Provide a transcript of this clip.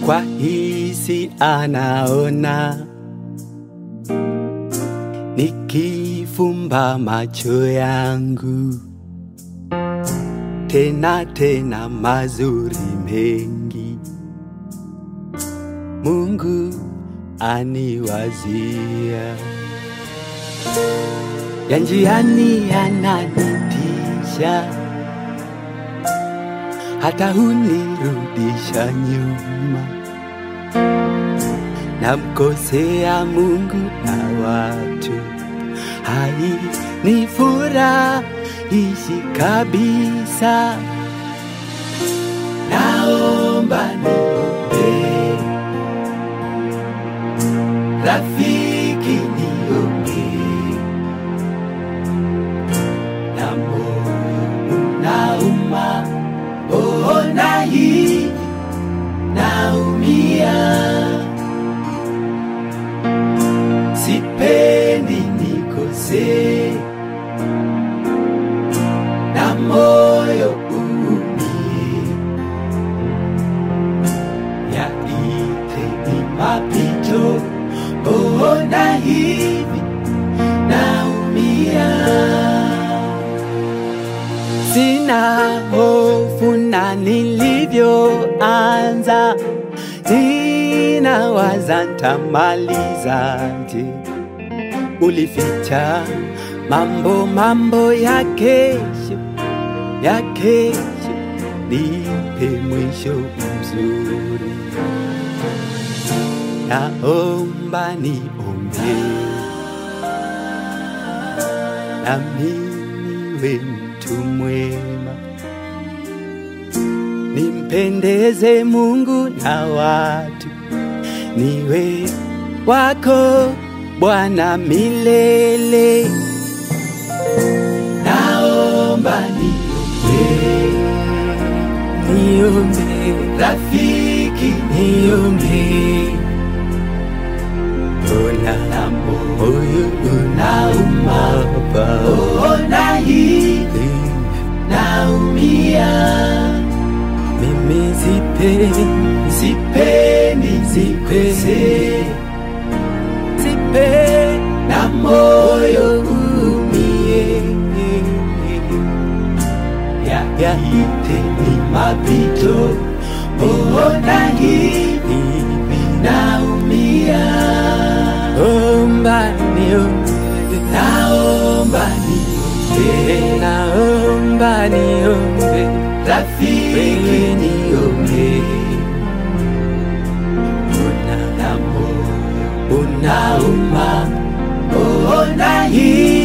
kwa hisi anaona, nikifumba macho yangu tena tena mazuri mengi Mungu aniwazia, ya njiani yananitisha, hata hunirudisha nyuma, namkosea Mungu na watu, hai ni furahishi kabisa, naomba niombee rafiki niombee, na moyo unauma, ona hii naumia, sipendi nikose, na moyo uumie, yaite ni mapito, ona hivi naumia sina hofu na nilivyoanza, ninawaza ntamalizaje. Ulificha mambo mambo ya kesho ya kesho, nipe mwisho mzuri, naomba niombe nami niwe mtu mwema, nimpendeze Mungu na watu, niwe wako Bwana milele. Naomba niombe, niombe rafiki, niombe Ona na moyo unauma, ona hivi naumia, mimi sipendi, sipendi, sipendi, sipendi na moyo umie, yaite ni mapito, ona hivi naumia, omba niombe, naomba niombe, naomba niombe, rafiki niombe, una na moyo unauma, ona hii